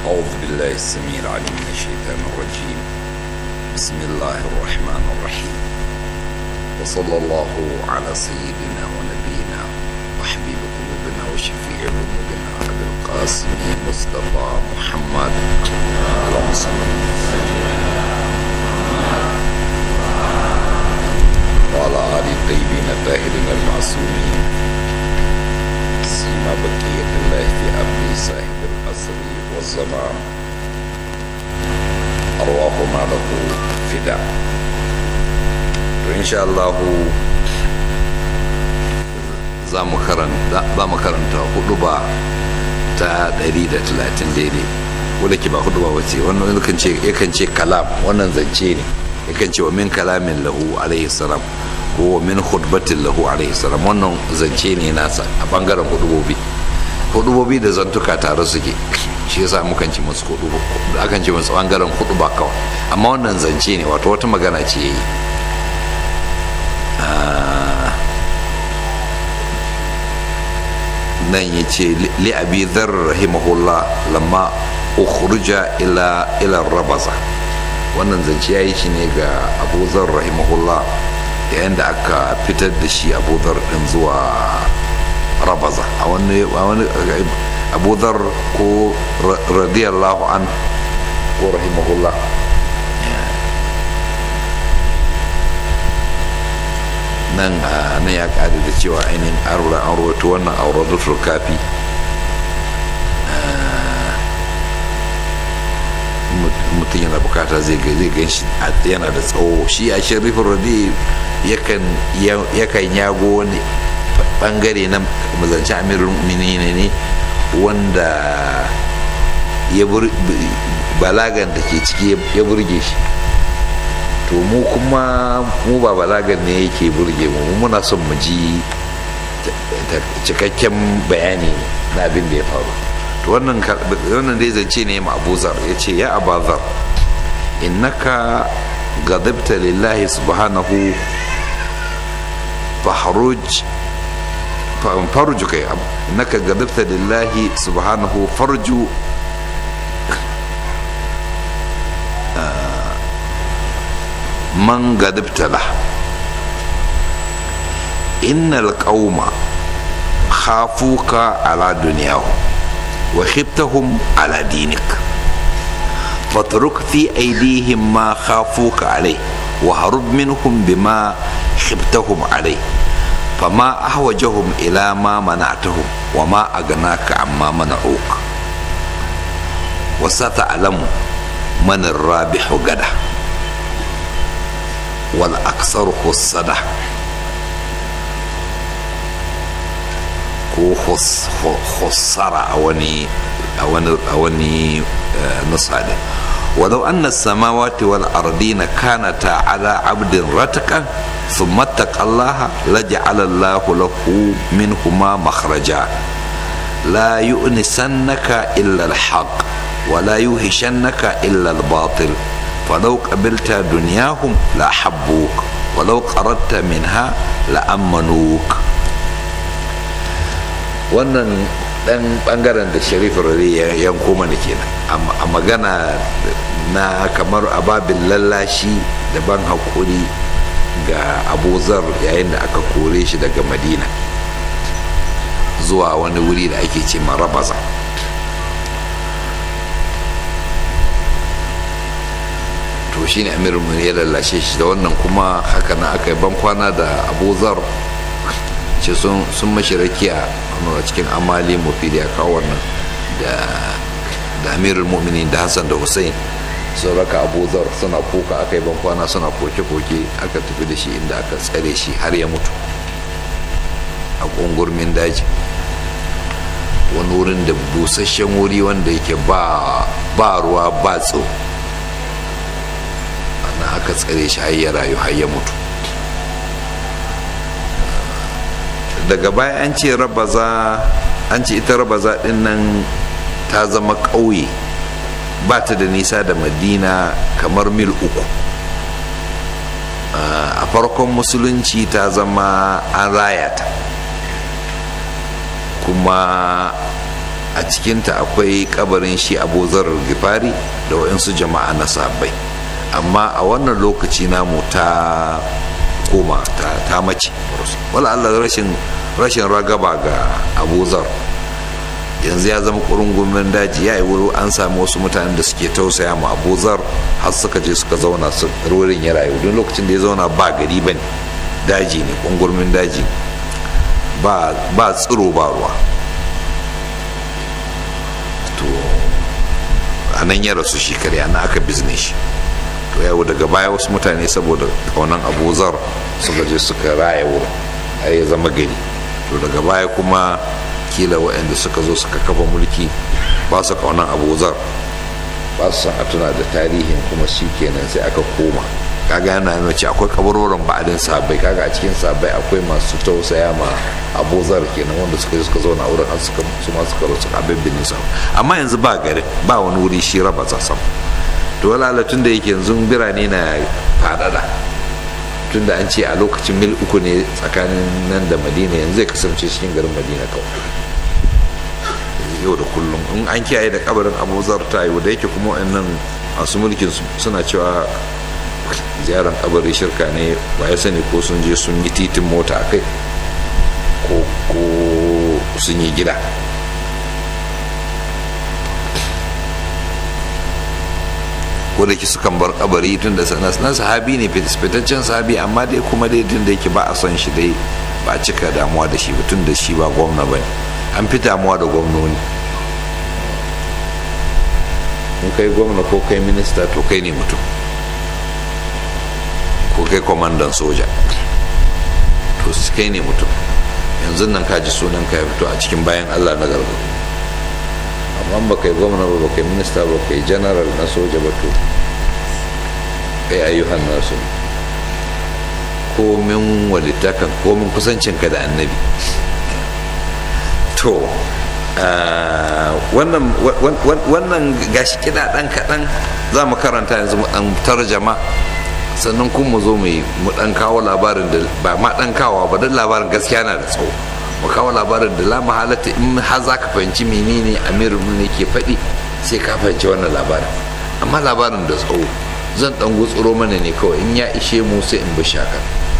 أعوذ بالله السميع العليم من الشيطان الرجيم بسم الله الرحمن الرحيم وصلى الله على سيدنا ونبينا وحبيب قلوبنا وشفيع ذنوبنا أبي القاسم مصطفى محمد اللهم صل وعلى آل الطيبين الطاهرين المعصومين سيما بقية الله في أمر صاحب العصر والزمان أرواحنا له فداء إن شاء الله za mu karanta hudu ba ta 130 daidai wadda ke ba hudu ba wace wannan yakan ce kalam wannan zance ne yakan ce wa min kalamin lahu alaihi salam ko wa min hudbatin lahu alaihi salam wannan zance ne nasa a bangaren hudubobi hudubobi da zantuka tare suke shi yasa mukan ci musu hudu akan ce musu bangaren hudu ba kawai amma wannan zance ne wato wata magana ce yayi nan ya ce li abi dhar rahimahullah lamma ukhruja ila ila rabaza wannan zance ya yi shi ne ga abu zar rahimahullah yayin da aka fitar da shi abu zar din zuwa rabaza a wani abu zar ko radiyallahu an ko rahimahullah nan na ya kada da cewa ainihin arura an rawaito wannan auratul kafi mutum yana bukata zai gan shi yana da tsawo shi a sharifin radi yakan yago wani bangare na mazancin amirin minina ne wanda ya balagan da ke ciki ya burge shi to mu kuma mu ba balagan ne yake burge mu muna son mu ji cikakken bayani na abin da ya faru to wannan wannan dai zance ne ma Abu Zar yace ya Abu Zar innaka gadabta lillahi subhanahu fahruj farju kai innaka gadabta lillahi subhanahu farju man gadabta lah innal qauma khafuka ala dunyahum وخبتهم على دينك فاترك في أيديهم ما خافوك عليه وهرب منهم بما خبتهم عليه فما أحوجهم إلى ما منعتهم وما أغناك عما منعوك وستعلم من الرابح غدا والأكثر خسده ko khussara a wani a wani nusa da ولو أن السماوات والأرضين كانتا على عبد رتقا ثم اتقى الله لجعل الله له منهما مخرجا لا يؤنسنك إلا الحق ولا يوهشنك إلا الباطل فلو قبلت دنياهم لأحبوك ولو قردت منها لأمنوك wannan dan bangaren da sharif rari ya yanko mana kenan a magana na kamar ababin lallashi da ban haƙuri ga abuzar yayin da aka kore shi daga madina zuwa wani wuri da ake ce marabaza to shine amirin ya lallashe shi da wannan kuma haka na aka yi bankwana da abuzar ce sun mashi rakiya a cikin amali mufidi a kawo wannan da amirul mu'minin da hassan da hussein sun raka abuzar suna kuka aka yi bankwana suna koke-koke aka tafi da shi inda aka tsare shi har ya mutu a ƙungurmin daji wani wurin da busasshen wuri wanda yake ba ruwa ba tso ana aka tsare shi har ya rayu har ya mutu daga baya an ce rabaza an ce ita rabaza din nan ta zama ƙauye ba ta da nisa da madina kamar mil uku a farkon musulunci ta zama an raya ta kuma a cikinta akwai kabarin shi abu zarar gifari da waɗansu jama'a na sabbai amma a wannan lokaci namu ta koma ta mace wala allah rashin rashin ragaba ga abu zar yanzu ya zama kurungumin daji ya yi wuri an sami wasu mutanen da suke tausaya ma abu zar har suka je suka zauna su wurin ya rayu don lokacin da ya zauna ba gari ba ne daji ne kungurmin daji ba tsiro ba ruwa to a nan ya rasu shi kare na aka bizne shi to yau daga baya wasu mutane saboda kaunan abu zar suka je suka raya wurin ya zama gari to daga baya kuma kila waɗanda suka zo suka kafa mulki ba su kaunan abu zar ba su san a tuna da tarihin kuma shi kenan sai aka koma kaga yana nuna ce akwai kabarorin ba'adin sabai kaga a cikin sabai akwai masu tausaya ma abu zar kenan wanda suka suka zauna wurin har suka su ma suka rasu abin bin nisa amma yanzu ba gari ba wani wuri shi raba sam to wala tun da yake yanzu birane na fadada tun da an ce a lokacin mil uku ne tsakanin nan da madina yanzu zai kasance cikin garin madina kawai yau da kullum in an kiyaye da kabarin abu zar ta yi da yake kuma wayannan masu mulkin suna cewa ziyarar kabari shirka ne ba ya sani ko sun je sun yi titin mota a kai ko sun yi gida ko da ke sukan bar kabari tun da na sahabi ne fitaccen sahabi amma dai kuma dai tun da yake ba a son shi dai ba a cika damuwa da shi ba tun da shi ba gwamna ba ne an fi damuwa da gwamnoni in kai gwamna ko kai minista to kai ne mutum ko kai kwamandan soja to kai ne mutum yanzu nan ka ji sunan ka ya fito a cikin bayan allah na gargadu amma ba kai gwamna ba ba kai minista ba kai general na soja ba to kai ayyuhan nasu komin walittakan komin kusancinka da annabi to wannan gashi kiɗa ɗan kaɗan za mu karanta yanzu mu ɗan tarjama sannan kuma mu zo mu ɗan kawo labarin da ba ma ɗan kawo ba don labarin gaskiya na da tsawo mu kawo labarin da la halatta in har za ka fahimci menene amirin ne ke faɗi sai ka fahimci wannan labarin amma labarin da tsawo zan ɗan gutsuro mana ne kawai in ya ishe mu sai in bi shaka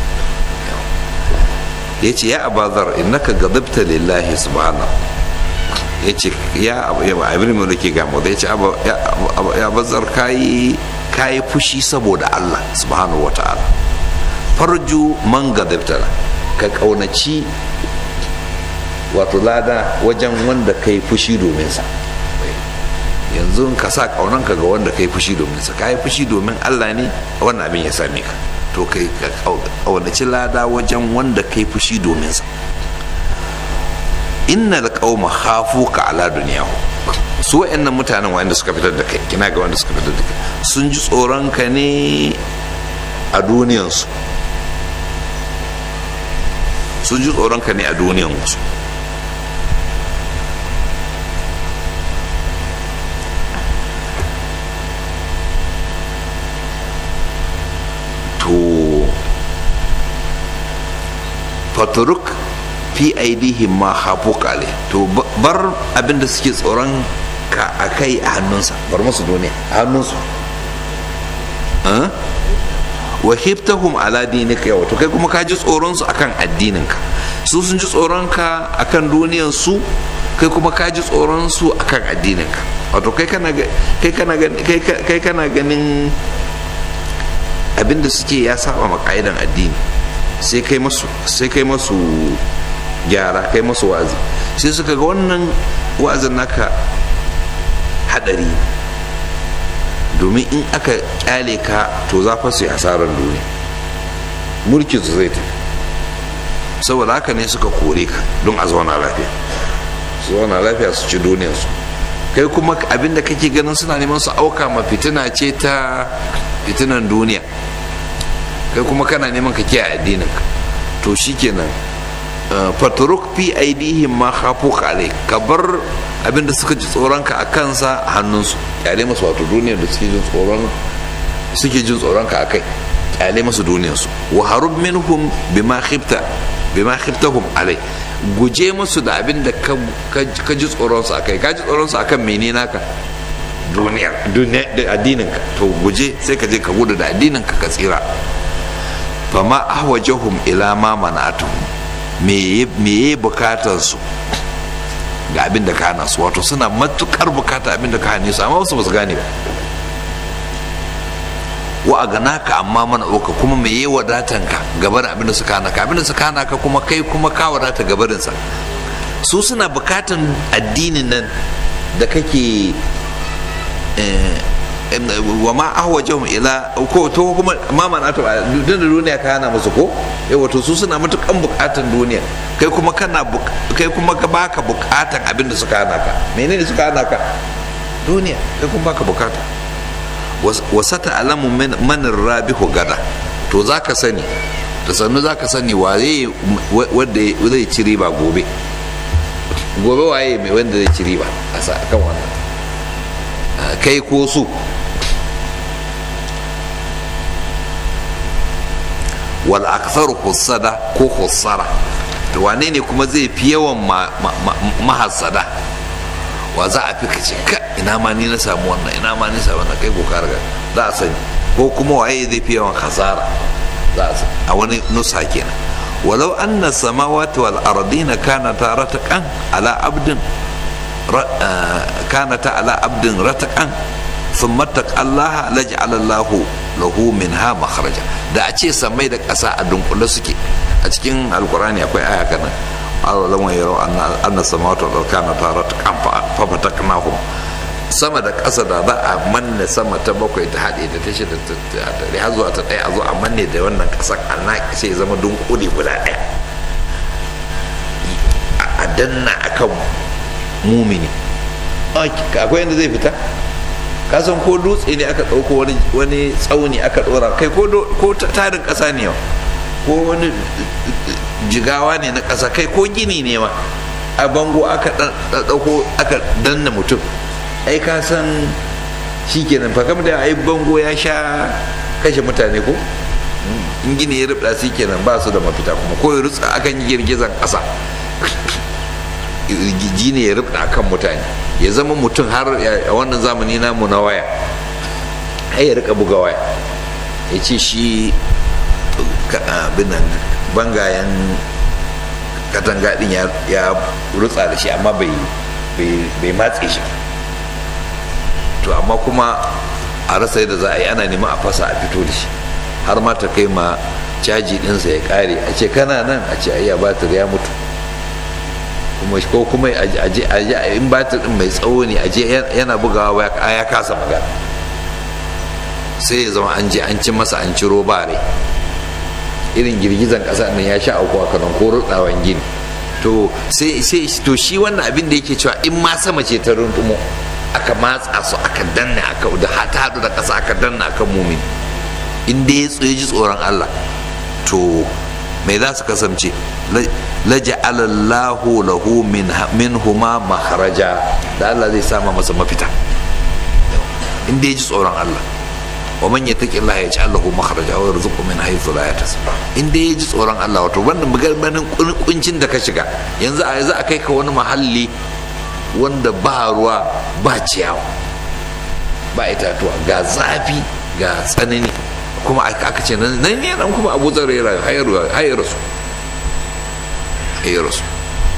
ya ce ya abazar innaka gadabta lillahi subhanahu ya ce ya abin da ke gamo da ya ce ya bazar kayi kayi fushi saboda Allah subhanahu wa ta'ala farju man gadabta ka kaunaci wato lada wajen wanda kai fushi domin sa yanzu ka sa kaunanka ga wanda kai fushi domin sa kai fushi domin Allah ne wannan abin ya same ka to kai ka kaunaci lada wajen wanda kai fushi domin sa innal qauma khafuka ala dunyahu su wayannan mutanen wanda suka fitar da kai kina ga wanda suka fitar da kai sun ji tsoron ka ne a duniyansu sun ji tsoron ka ne a duniyansu to faturuk fi aidihim ma hafu kale to bar abinda suke tsoron ka a kai a hannunsa bar musu duniya a hannunsu wa hiftahum ala dinika yawa to kai kuma ka ji tsoron su akan addininka su sun ji tsoron ka akan duniyan su kai kuma ka ji tsoron su akan addininka wato kai kana kai kana kai kana ganin abinda suke ya saba ma ka'idan addini sai kai masu sai kai masu gyara kai masu wa'azi sai suka ga wannan wa'azin naka hadari domin in aka kyale ka to za fa su yi hasarar duniya mulkin su zai tafi saboda haka ne suka kore ka don a zauna lafiya su zauna lafiya su ci duniyarsu kai kuma abinda kake ganin suna neman su auka ma fitina ce ta fitinan duniya kai kuma kana neman ka kiyaye addinin ka to shikenan faturuk fi aidihim ma khafu alai ka bar abinda suka ji tsoron ka a kansa a hannunsu kyale masu wato duniyar da suke jin tsoron suke jin tsoron ka akai kyale masu duniyar su wa harub minhum bima khifta bima khiftahum alai guje musu da abin da ka ji tsoronsu a kai ka ji tsoronsu a kan mene naka duniya da addininka to guje sai ka je ka gudu da addininka ka tsira fama ahwajahum ila ma mana'atuhum me ye bukatar su ga abin da ka hana su wato suna matukar bukata abin da ka hane su amma wasu ba su gane ba wa a gana ka amma mana ɗauka kuma me yi wadatan ka gabarin abin da suka hana ka abin da suka hana ka kuma kai kuma ka wadata gabarinsa su suna bukatan addinin nan da kake wa ma ahwajahum ila ko to kuma ma mana to duk da duniya ka hana musu ko eh wato su suna matukan bukatan duniya kai kuma kana kai kuma ka baka bukatan abin da suka hana ka menene suka hana ka duniya kai kuma baka bukata wasata alamu man rabihu gada to zaka sani da sannu zaka sani waye wanda zai ci riba gobe gobe waye mai wanda zai ci riba a kan wannan kai ko su wal aksar hussada ko hussara to wane ne kuma zai fi yawan mahassada wa za a fi ka ce ka ina ma ni na samu wannan ina ma ni samu wannan kai ko ka riga za a sani ko kuma waye zai fi yawan hasara za a sani a wani nusa kenan walau anna samawati wal ardina kanata rataqan ala abdin kanata ala abdin rataqan thumma taqallaha laj'ala Allahu lahu minha makhraja da a ce samai da ƙasa a dunkule suke a cikin alkurani akwai aya kana awalan wa yaro anna samawati wal kanata rataqan fa fataknahum sama da ƙasa da za a manne sama ta bakwai ta haɗe da ta shida ta har zuwa ta ɗaya a zo a manne da wannan ƙasar a naƙi sai zama dunkule guda ɗaya a danna akan mumini akwai yadda zai fita kasan ko dutse ne aka ɗauko wani tsauni aka ɗora kai ko tarin ƙasa ne ko wani jigawa ne na ƙasa kai ko gini ne ma a bango aka ɗauko aka danna mutum ai ka san shi kenan fa kam da ai bango ya sha kashe mutane ko in gini ya rubda su kenan ba su da mafita kuma ko ya rutsa akan yi girgizan ƙasa gini ya rubda kan mutane ya zama mutum har a wannan zamani namu na waya ai ya rika buga waya ya ce shi binan bangayen katanga din ya rutsa da shi amma bai matse shi to amma kuma a rasa yadda za a yi ana neman a fasa a fito da shi har ma ta kai ma caji ɗinsa ya ƙare a ce kana nan a ce ayya batir ya mutu kuma ko kuma in batir ɗin mai tsawo ne a je yana bugawa ya kasa magana sai ya zama an je an ci masa an ciro bare irin girgizan ƙasa nan ya sha auku a kanan ko rutsawan gini to sai to shi wannan abin da yake cewa in ma sama ce ta runtumo aka matsa su aka danna aka da hata hadu da ƙasa aka danna akan mumin in dai ya tsoye ji tsoron Allah to mai za su kasance laja'alallahu lahu min huma makharaja da Allah zai sama masa mafita in dai ya ji tsoron Allah wa man yattaqi Allah yaj'al lahu makhraja wa yarzuqhu min haythu la yahtasib in dai ya ji tsoron Allah wato wannan magarbanin kuncin da ka shiga yanzu a yanzu a kai ka wani mahalli wanda ba ruwa ba ciyawa ba itatuwa ga zafi ga tsanani kuma aka ce nan ne nan kuma abu zar ya hayar su hayar su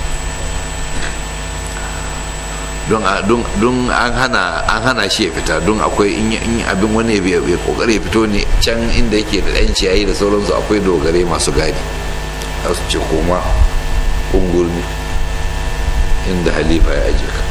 don an hana an hana shi ya fita don akwai in abin wani ya kokari ya fito ne can inda yake da ɗan ciyayi da sauransu akwai dogare masu gadi za su ce koma kungurmi inda halifa ya aje ka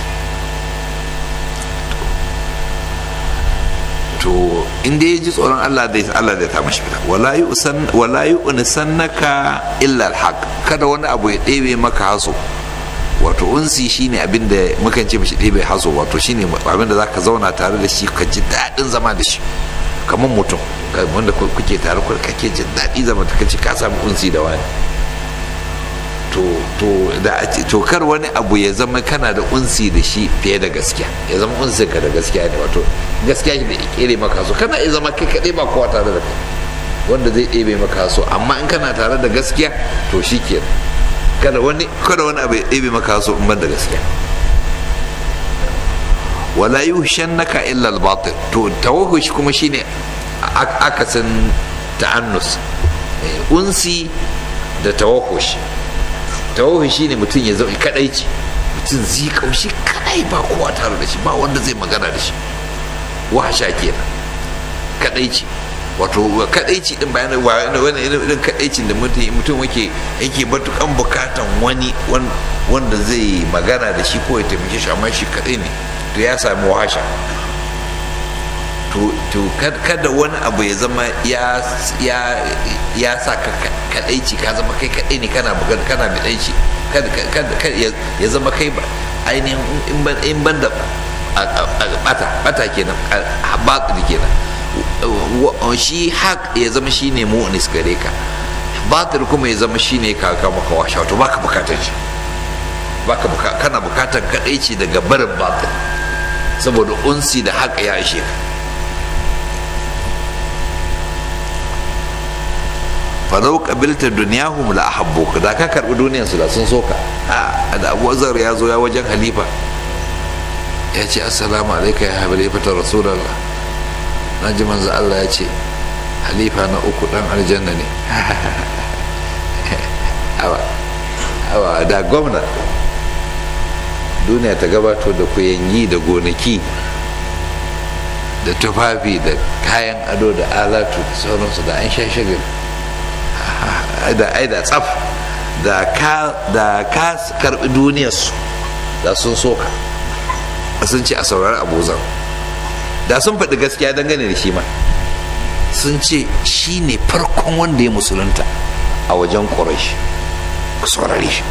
to inda ya ji tsoron Allah zai Allah zai ta mashi fita wala yu'san wala yu'nisannaka illa alhaq kada wani abu ya ɗebe maka haso wato unsi shine abin da mukan ce mishi ɗebe haso wato shine abin da zaka zauna tare da shi ka ji daɗin zama da shi kamar mutum wanda kuke tare kake jin daɗi zama ta kace ka samu unsi da wani to to da to kar wani abu ya zama kana da unsi da shi fiye da gaskiya ya zama unsi ka da gaskiya ne wato gaskiya shi da ya kere maka so kana iya zama kai kaɗai ba kowa tare da kai wanda zai ɗebe maka so amma in kana tare da gaskiya to shi ke kada wani kada wani abu ya ɗebe maka so in ban da gaskiya wala yushannaka illa al-batil to tawahhush kuma shine akasin ta'annus unsi da tawahhush tawahhush shine mutum ya zauna kadaici mutum zai kaushi kadai ba kowa tare da shi ba wanda zai magana da shi wahasha kenan kadaici wato kadaici din bayan wani irin kadaicin da mutum yake yake matukan bukatan wani wanda zai magana da shi ko ya taimake shi amma shi kadai ne to ya sami wahasha to kada wani abu ya zama ya sa ka kadaici ka zama kai kadai ne kana magana kana bidaici ya zama kai ba ainihin in ban da bata bata kenan batil kenan shi haq ya zama shine mu'nis gare ka batil kuma ya zama shine ka ka maka washa to baka bukatar shi baka kana bukatar kadaici daga barin batil saboda unsi da haq ya ishe ka falau kabilta duniyahum la ahabbuka da ka karbi duniyar su da sun soka da Abu Zar ya zo ya wajen halifa ya ce assalamu alaika ya halifata rasulullah na ji manzo Allah ya ce halifa na uku dan aljanna ne awa awa da gwamna duniya ta gabato da kuyangi da gonaki da tufafi da kayan ado da alatu da sauransu da an sha shagali da ai da tsaf da ka da ka karbi duniyarsu da sun soka sun ce a saurari abuzan da sun faɗi gaskiya dangane da shi ma sun ce shi ne farkon wanda ya musulunta a wajen ƙorashi ku saurari shi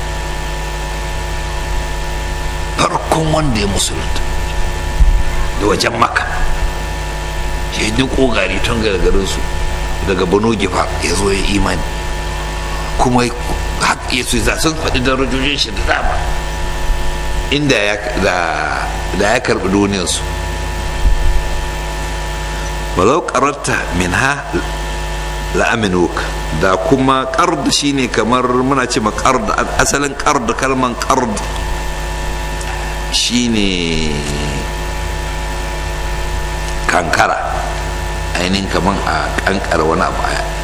farkon wanda ya musulunta da wajen maka shi yi ƙogari tun gargarinsu daga bano gifa ya zo ya imani kuma ya su za sun faɗi darajojin shi da dama inda ya karɓi duniyarsu walau ƙararta min ha la'aminuk da kuma ƙard shine kamar muna ce ma ƙard asalin ƙard kalman ƙard shine kankara ainihin kamar a kankara wani abu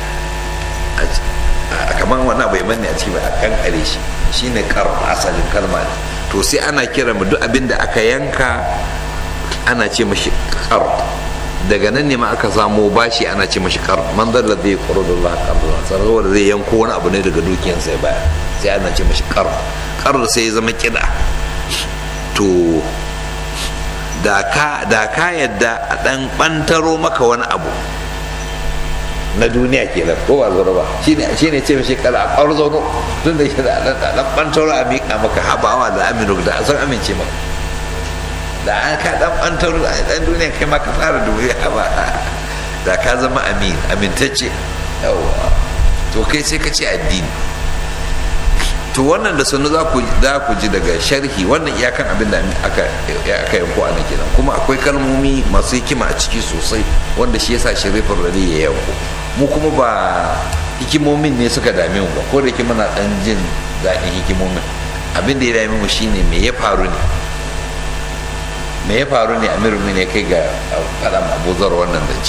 kamar wani abu ya manne a ciki ba a kankare shi shine ƙard asalin kalma ne to sai ana kira mu duk abin da aka yanka ana ce mashi ƙard daga nan ne ma aka samo bashi ana ce mashi kar man zalla zai kuro da Allah karra saboda zai yanko wani abu ne daga dukiyan sai baya sai ana ce mashi kar kar sai ya zama kida to da ka da ka yadda a dan bantaro maka wani abu na duniya ke nan ko ba zura ba shine shine ce mashi kar a kwarzono tun da shi da dan bantaro a miƙa maka habawa da aminu da san amince maka da an ka dan bantar dan duniya kai ma ka fara dubi ba da ka zama amin amintacce yawa to kai sai ka ce addini to wannan da sanu za ku za ku ji daga sharhi wannan iyakan abin da aka aka yanko a kenan kuma akwai kalmomi masu hikima a ciki sosai wanda shi yasa sharifin rali ya yanko mu kuma ba hikimomin ne suka dame mu ba ko da ke muna dan jin daɗin hikimomin abin da ya dame mu shine me ya faru ne me ya faru ne amiru ne kai ga faɗan abuzar wannan zance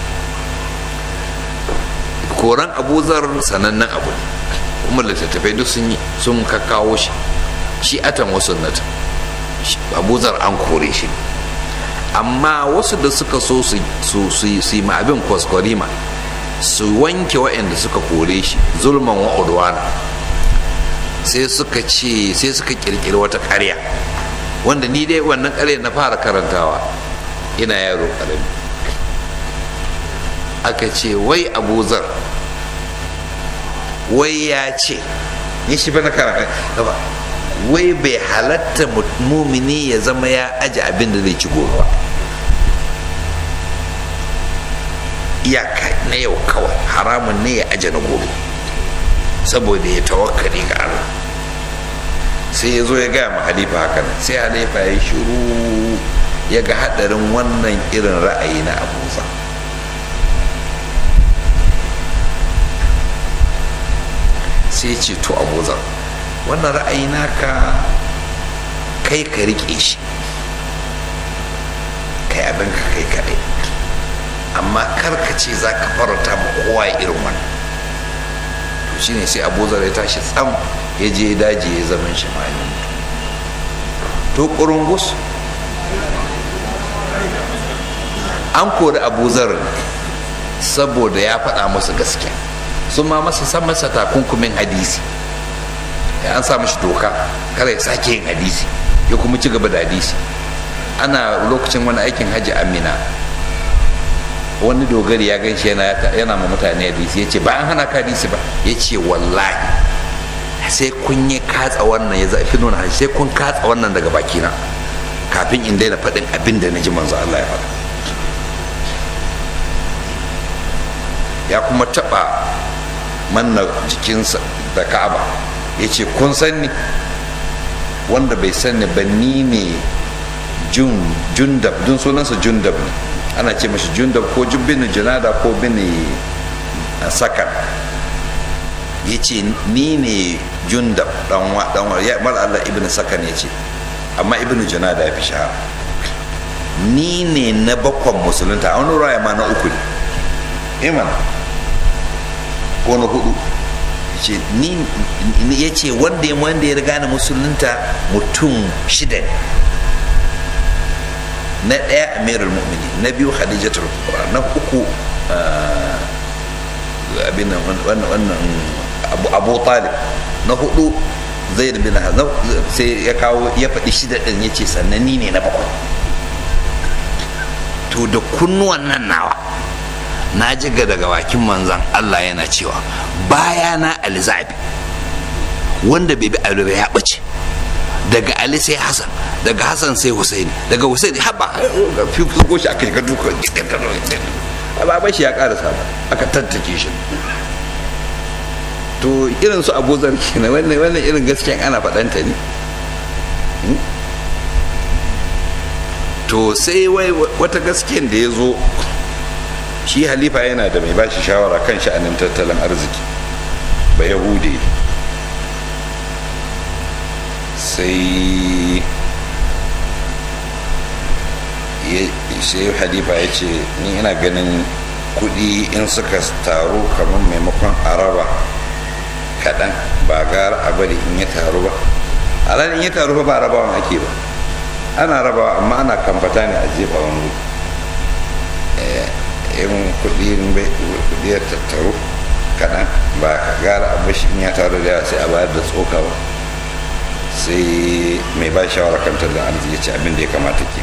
koran abuzar sanannen abu ne kuma littattafai duk sun yi sun kakkawo shi shi atan wasu nata abuzar an kore shi amma wasu da suka so su yi ma abin kwaskwarima su wanke waɗanda suka kore shi zulman wa'udwana sai suka ce sai suka kirkiri wata ƙarya wanda ni dai wannan ƙarya na fara karantawa ina yaro ƙarami aka ce wai abuzar wai ya ce ni shi na karanta wai bai halatta mumini ya zama ya aji abin da zai ci gobe ba iyaka na yau kawai haramun ne ya aje na gobe saboda ya tawakkali ga Allah sai ya zo ya gaya ma halifa hakan sai halifa ya shiru ya ga hadarin wannan irin ra'ayi na abuza sai ce to abuza wannan ra'ayi naka kai ka rike shi kai abin ka kai kaɗai amma kar ka ce za ka farauta ma kowa irin wannan to shine sai abu zar ya tashi tsam ya je daji ya zaman shi malin to kurungus an kori abu zar saboda ya faɗa musu gaskiya sun ma masa san masa takunkumin hadisi an sa mashi doka kare ya sake yin hadisi ya kuma ci gaba da hadisi ana lokacin wani aikin hajji amina wani dogari ya gan shi yana ma mutane hadisi ya ce ba an hana ka hadisi ba ya ce wallahi sai kun yi katsa wannan ya zafi nuna sai kun katsa wannan daga bakina kafin in daina faɗin abin da na ji manzo Allah ya faɗa ya kuma taɓa manna jikinsa da ka'aba ya ce kun sanni wanda bai sanni ba ni ne jundab dun sunansa jundab ne ana ce mashi jundab ko bin junada ko bin sakan ya ce ni ne jundab danwa danwa ya mar Allah ibn sakan ya ce amma ibn junada ya fi shahara ni ne na bakwan musulunta a wani raya ma na uku ne iman ko na hudu ya ce wanda ya wanda ya riga na musulunta mutum shida ne na ɗaya amirul mu'mini na biyu khadijatul kubra na uku abin wannan abu talib na hudu zaid bin hazau sai ya kawo ya faɗi shida ɗin ya ce sannan ni ne na bakwai to da kunnuwan nan nawa na jiga daga bakin manzan Allah yana cewa baya na alizabi wanda bai bi ali ya ɓace daga ali sai hasan daga hasan sai husaini daga husaini haba fifiko shi aka yi ka duka ba shi ya karasa ba aka tattake shi to irin su abuzar kenan wannan wannan irin gaskiyan ana faɗanta ne to sai wai wata gaskiyan da ya zo shi halifa yana da mai bashi shawara kan sha'anin tattalin arziki ba yahudi sai sai halifa ya ce ni ina ganin kudi in suka taru kamar maimakon araba kaɗan ba gara a bari in ya taru ba a in ya taru ba rabawan ake ba ana rabawa amma ana kamfata ne a jefa wani in kudi kudi ya tattaru kaɗan ba ka gara a bashi in ya taru da yawa sai a bayar da tsoka ba sai mai ba shawara kan tattalin arziki ya ce abin da ya kamata ke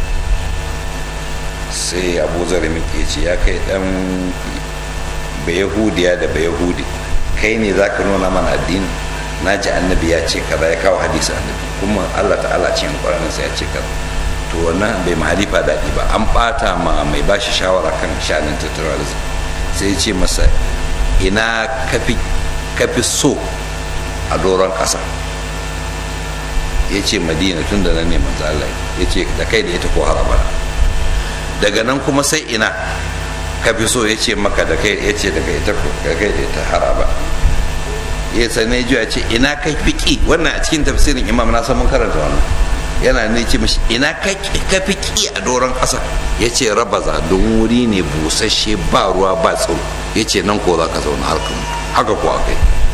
sai abu zara ya ce ya kai dan bayahudiya da bayahudi kai ne za ka nuna mana addini na ji annabi ya ce kaza ya kawo hadisi annabi kuma allah ta'ala cikin ƙwararren sai ya ce kaza to wannan bai ma halifa daɗi ba an ɓata ma mai ba shi shawara kan shanin tattalin arziki sai ya ce masa ina kafi so a doron ƙasa ya ce madina tun da nan ne manzo Allah ya ce da kai da ita ko harabara daga nan kuma sai ina ka fi so ya ce maka da kai ya ce daga ita ko da kai da ita haraba ya sane ji ya ce ina ka fi ki wannan a cikin tafsirin imam na san mun karanta wannan yana ne ce mishi ina ka fi ki a doron ƙasa ya ce rabaza don wuri ne busasshe ba ruwa ba tsoro ya ce nan ko za ka zauna harkar haka ko akai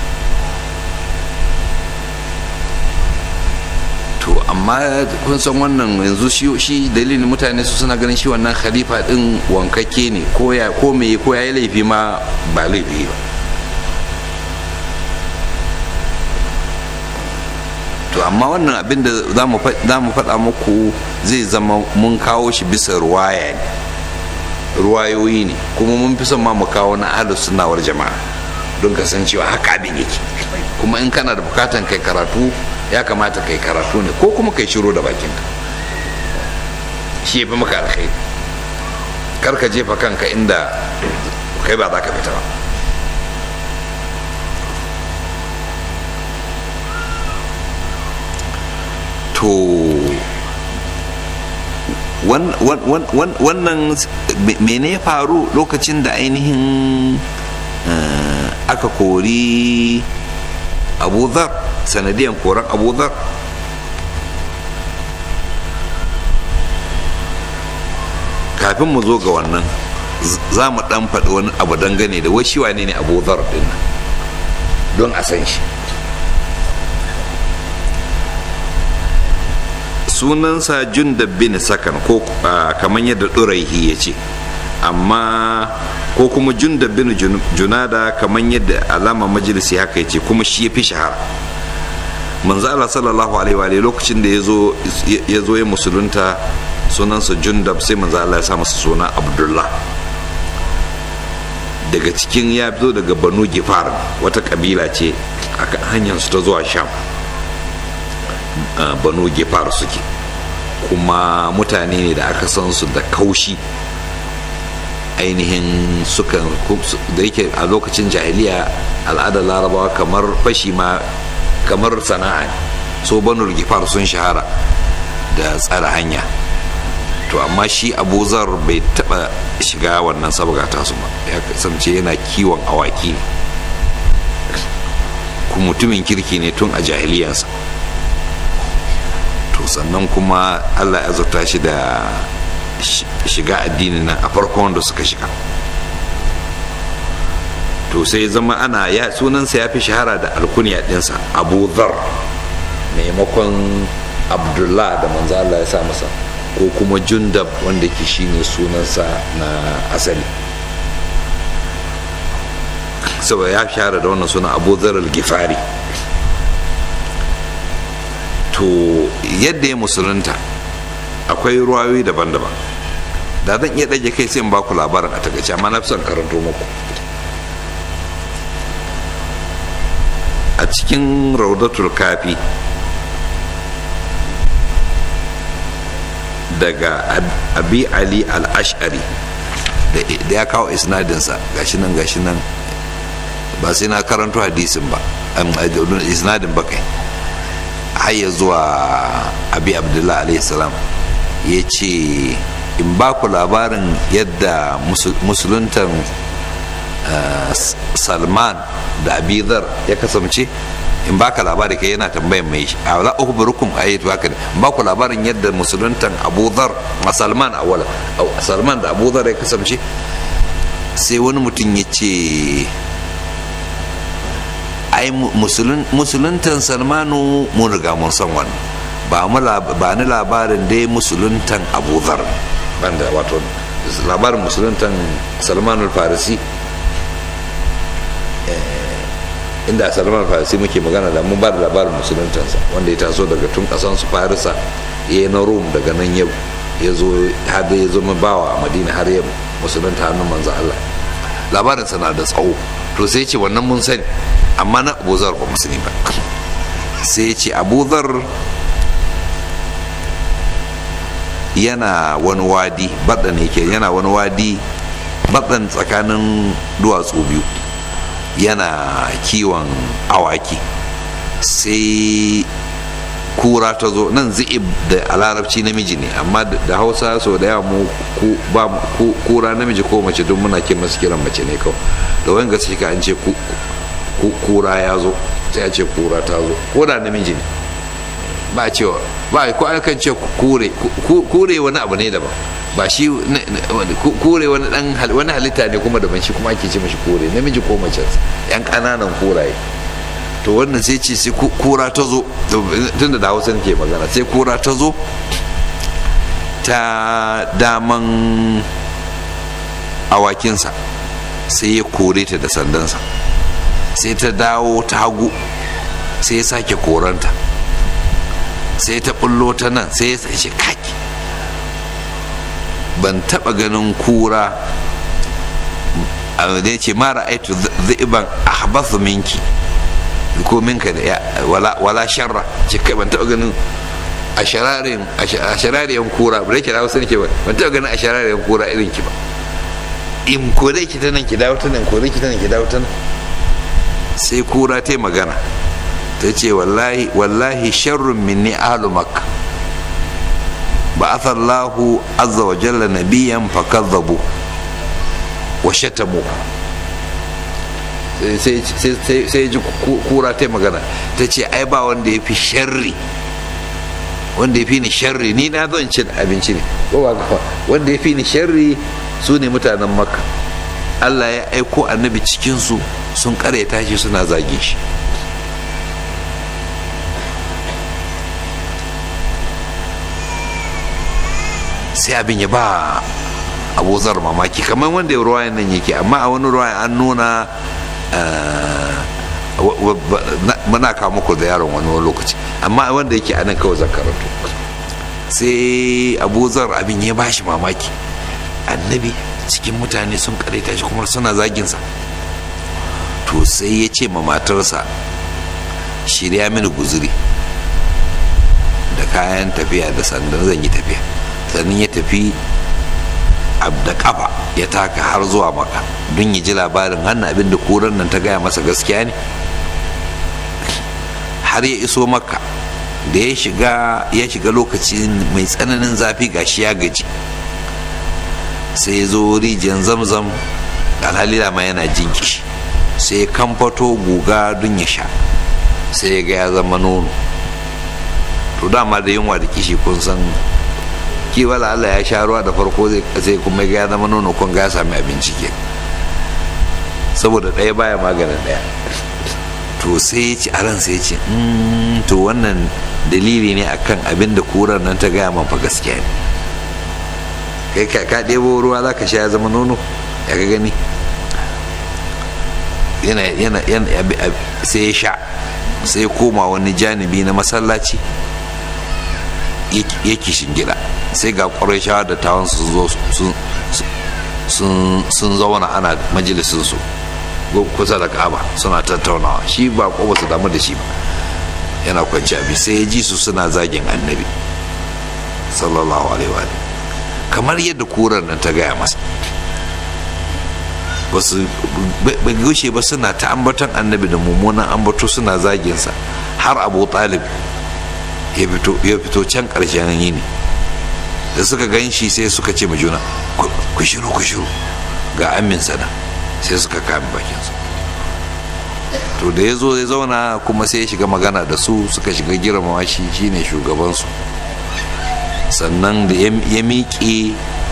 to amma kun san wannan yanzu shi dalilin mutane su suna ganin shi wannan khalifa din wankake ne ko ya ko me ko ya yi laifi ma ba laifi ba to amma wannan abin da za mu faɗa muku zai zama mun kawo shi bisa ruwaya ne ruwayoyi ne kuma mun fi son ma mu kawo na ahlus sunnawar jama'a don kasancewa haka abin yake kuma in kana da bukatan kai karatu ya kamata kai karatu ne ko kuma kai shiro da bakinka shi ya fi maka alkhairi kar ka jefa kanka inda kai ba za ka fita ba to wannan mene ya faru lokacin da ainihin aka kori abu dhar sanadiyan koran abu dhar kafin mu zo ga wannan za mu dan faɗi wani abu dangane da washi wane ne abu dhar din nan don a san shi sunansa jundab bin sakan ko kamar yadda ɗuraihi ya ce amma ko kuma jundab bin junada kamar yadda alama majalisi haka ya ce kuma shi ya fi shahara manzo Allah sallallahu alaihi wa lokacin da ya zo ya musulunta sunansa jundab sai manzo Allah ya sa masa suna abdullah daga cikin ya fito daga banu gifar wata kabila ce a hanyar su ta zuwa sham banu gifar suke kuma mutane ne da aka san su da kaushi ainihin sukan da yake a lokacin jahiliya al'adar larabawa kamar fashi ma kamar sana'a so banu gifar sun shahara da tsara hanya to amma shi abu zar bai taba shiga wannan sabga tasu ba ya kasance yana kiwon awaki kuma mutumin kirki ne tun a jahiliyarsa to sannan kuma allah ya zata shi da shiga addinin nan a farkon wanda suka shiga to sai zama ana ya sunansa ya fi shahara da alkuniya dinsa abu zar maimakon abdullah da manzo allah ya sa masa ko kuma jundab wanda ke shine sunansa na asali saboda ya shahara da wannan suna abu zar gifari to yadda ya musulunta akwai ruwayoyi daban-daban da zan iya ɗage kai sai in baku labarin a takaice amma na fi son karanto muku a cikin raudatul kafi daga abi ali al-ash'ari da ya kawo isnadinsa gashi nan gashi nan ba sai na karanto hadisin ba isnadin ba kai har ya zuwa abi abdullahi alaihi salam ya ce in ba ku labarin yadda musuluntan salman da abidar ya kasance in baka labari kai yana tambayan mai shi a wala ukhbirukum ayatu haka in baku labarin yadda musuluntan Abu Dhar ma Salman awala Salman da Abu Dhar ya kasance sai wani mutum ya ce ai musuluntan Salmanu mun riga mun san wannan ba mu ba ni labarin dai musuluntan Abu Dhar banda wato labarin musuluntan Salman al-Farisi inda salman farisi muke magana da mun ba da labarin musuluntansa wanda ya taso daga tun kasan su farisa ya yi na rum daga nan yau ya zo har ya zama bawa a madina har ya musulunta hannun manzo Allah labarinsa na da tsawo to sai ce wannan mun sani amma na abuzar ba musulmi ba sai ce abuzar yana wani wadi baɗa ne ke yana wani wadi baɗan tsakanin duwatsu biyu yana kiwon awaki sai kura ta zo nan zi'ib da a larabci namiji ne amma da hausa so da yawa mu ba kura namiji ko mace don muna ke masu kiran mace ne kawai da wani gaske ka an ce kura ya zo sai a ce kura ta zo ko da namiji ne ba cewa ba ko kan ce kure kure wani abu ne daban ba shi kure wani dan wani halitta ne kuma daban shi kuma ake ce mashi kure namiji ko mace yan kananan kuraye to wannan sai ce sai kura ta zo tun da hausa ke magana sai kura ta zo ta daman awakinsa sai ya kore ta da sandansa sai ta dawo ta hagu sai ya sake koranta sai ta bullo ta nan sai ya sace kaki ban taba ganin kura da ya ce mara aitu ziban ahbathu minki ko minka da wala sharra ce kai ban taba ganin a sharariyan kura ba da ke dawo sani ke ba ban taba ganin a sharariyan kura irin ki ba in ko dai ki ta nan ki dawo ta nan ko dai ki ta nan ki dawo ta nan sai kura ta magana ta ce wallahi wallahi sharrun minni ahlu makka ba'atha Allahu azza wa jalla nabiyyan fakadhabu wa shatamu sai ji kura ta magana ta ce ai ba wanda ya fi sharri wanda ya fi ni sharri ni na zo in cin abinci ne ko ba gafa wanda ya fi ni sharri su ne mutanen makka allah ya aiko annabi cikinsu sun karyata shi suna zagin shi sai abin ya ba abuzar mamaki kamar wanda ya ruwayan nan yake amma a wani ruwayan an nuna muna kawo muku da yaron wani lokaci amma wanda yake a nan kawai zan karanto sai abuzar abin ya bashi mamaki annabi cikin mutane sun karaita shi kuma suna zaginsa to sai ya ce ma matarsa shirya mini guzuri da kayan tafiya da sandan zan yi tafiya sannan ya tafi da kafa ya taka har zuwa maka don ya ji labarin hannun abin da kuran nan ta gaya masa gaskiya ne har ya iso maka da ya shiga ya shiga lokaci mai tsananin zafi gashi ya gaji sai ya zo rijiyar zamzam alhali ma yana jin kishi sai ya kamfato guga don ya sha sai ya ga ya zama nono to dama da yunwa da kishi kun san kiwala Allah ya sha ruwa da farko zai kuma ga ya zama nono kun ga ya sami abinci ke saboda ɗaya baya maganin ɗaya to sai ya ci a ran sai ya ce to wannan dalili ne akan abin da kurar nan ta gaya man fa gaskiya ne kai ka ɗebo ruwa za ka sha ya zama nono ya ga gani yana yana sai ya sha sai ya koma wani janibi na masallaci ya kishin gida sai ga shawa da tawon sun zauna ana majalisinsu kusa da kaba suna tattaunawa shi ba ko ba su damu da shi ba yana kwanci abi sai ya ji su suna zagin annabi sallallahu alaihi wa kamar yadda kurar nan ta gaya masa basu bai gushe ba suna ta ambaton annabi da mummunan ambato suna zaginsa har abu talib ya fito can ƙarshen yini da suka gan shi sai suka ce ma juna ku shiru ku shiru ga aminsa nan sai suka kame bakinsa to da ya zo ya zauna kuma sai ya shiga magana da su suka shiga girmama shi shine shugabansu sannan da ya miƙe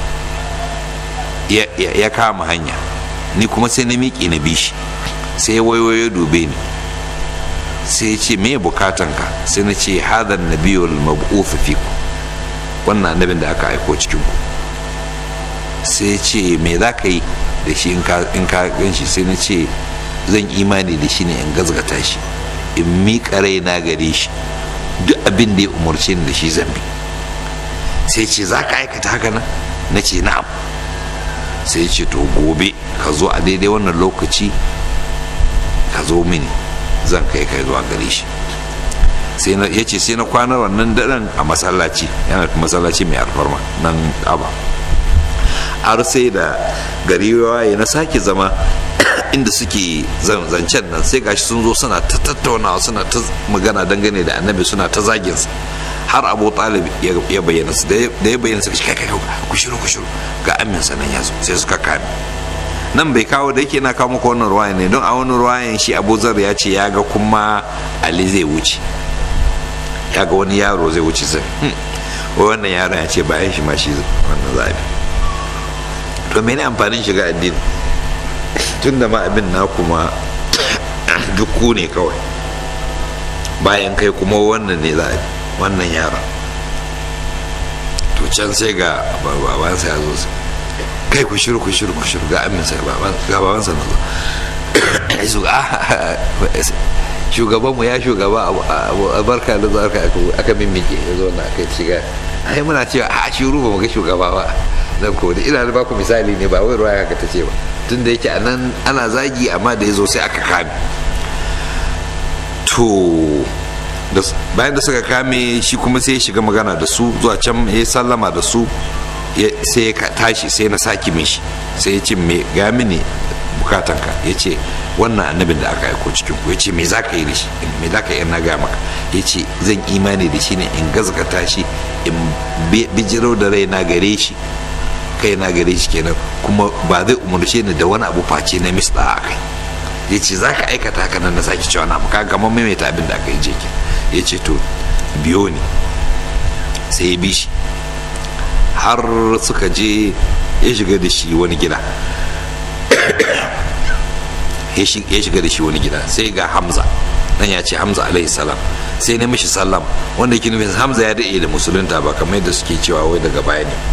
ya kama hanya ni kuma sai na miƙe na bishi sai waiwayo dube ni sai ya ce me bukatanka sai na ce hadan nabiyul mab'uth fiku wannan annabin da aka aiko cikin ku sai ya ce me za ka yi da shi in ka gan shi sai na ce zan imani da shi ne in gazgata shi in miƙa raina gare shi duk abin da ya umarce ni da shi zan bi sai ce za ka aikata haka nan na ce na'am sai ce to gobe ka zo a daidai wannan lokaci ka zo mini zan kai kai zuwa gare shi sai ya ce sai na kwanar wannan daren a masallaci yana masallaci mai alfarma nan aba har sai da gari waye na sake zama inda suke zancen nan sai gashi sun zo suna ta tattaunawa suna ta magana dangane da annabi suna ta zaginsa har abu talib ya bayyana su da ya bayyana su kai kai ku shiru ku shiru ga aminsa nan ya zo sai suka kame nan bai kawo da yake na kawo muku wannan ruwayan ne don a wani ruwayan shi abu zar ya ce ya ga kuma ali zai wuce ya ga wani yaro zai wuce sai wannan yaron ya ce bayan shi ma shi wannan zabi to mene amfanin shiga addini tun da ma abin na kuma duk ku ne kawai bayan kai kuma wannan ne za wannan yaron to can sai ga babansa ya zo kai ku shiru ku shiru ku shiru ga aminsa ga babansa na zo shugabanmu ya shugaba a barka da zarka aka mimmike ya zo na kai shiga ai muna cewa a shiru ba mu ga shugaba ba nan ko da ina ba ku misali ne ba wai ruwa haka ta ce ba tun da yake a nan ana zagi amma da ya zo sai aka kame to bayan da suka kame shi kuma sai ya shiga magana da su zuwa can ya sallama da su sai ya tashi sai na saki mishi sai ya ce me ga mini bukatanka ya ce wannan annabin da aka aiko cikin ku ya ce me za ka yi da shi me za ka yi na gaya maka ya ce zan imani da shi ne in gazgata shi in bijiro da rai na gare shi kai na gare shi kenan kuma ba zai umarce ni da wani abu face na misda a kai ya ce za ka aikata haka nan na sake cewa na ka gama maimaita abin da aka yi jekin ya ce to biyo ne sai ya bi shi har suka je ya shiga da shi wani gida ya shiga da shi wani gida sai ga hamza nan ya ce hamza alaihi salam sai na mishi sallam wanda yake nufin hamza ya daɗe da musulunta ba kamar yadda suke cewa wai daga baya ne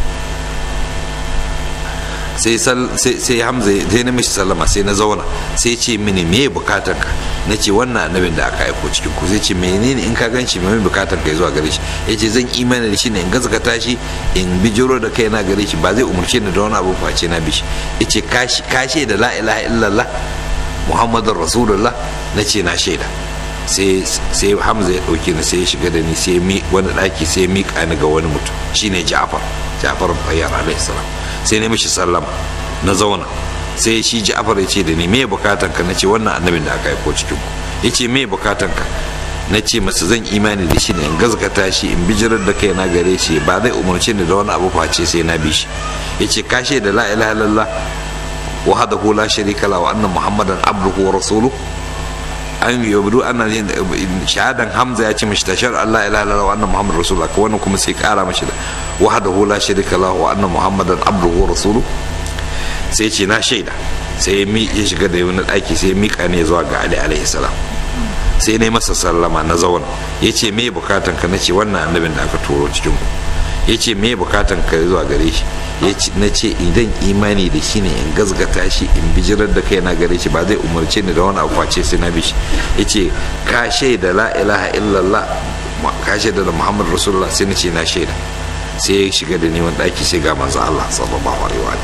sai hamza sai na mishi sallama sai na zauna sai ce mini me bukatan ka na ce wannan annabin da aka aiko cikin ku sai ce menene in ka gan shi mai bukatan ka zuwa gare shi ya ce zan imani da shi ne in gazgata shi in bijiro da kai na gare shi ba zai umarce ni da wani abu face na bishi ya ce kashe da la ilaha illallah muhammadun rasulullah na ce na shaida sai hamza ya ɗauke ni sai ya shiga da ni sai wani ɗaki sai ya miƙa ni ga wani mutum shine ja'far ja'far bayyar alaihi salam sai na mishi sallama na zauna sai shi ja'far ya ce da ni me bukatan ka nace wannan annabin da aka aiko cikin ku ya ce me bukatan ka na ce masa zan imani da shi ne in gazgata shi in bijirar da kai na gare shi ba zai umarce ni da wani abu face sai na bi shi ya ce kashe da la ilaha illallah wahdahu la sharika la wa anna muhammadan abduhu wa rasuluhu an yabdu anna shahadan hamza ya ce mishi tashar Allah ilaha illallah wa anna muhammadar rasulullah ko wannan kuma sai kara mishi da wahdahu la sharika la wa anna muhammadan abduhu wa rasuluhu sai ce na shaida sai ya shiga da wani daki sai ya mika ne zuwa ga ali alaihi salam sai na masa sallama na zauna ya ce me bukatan ka na ce wannan annabin da aka turo cikin ku ya ce me bukatan ka zuwa gare shi na ce idan imani da shi ne in gazgata shi in bijirar da kai na gare shi ba zai umarce ni da wani abu face sai na bi shi ya ce ka shaida la ilaha illallah ka shaida da muhammad rasulullah sai na ce na shaida sai ya shiga da neman ɗaki sai ga manzo allah sallallahu alaihi wa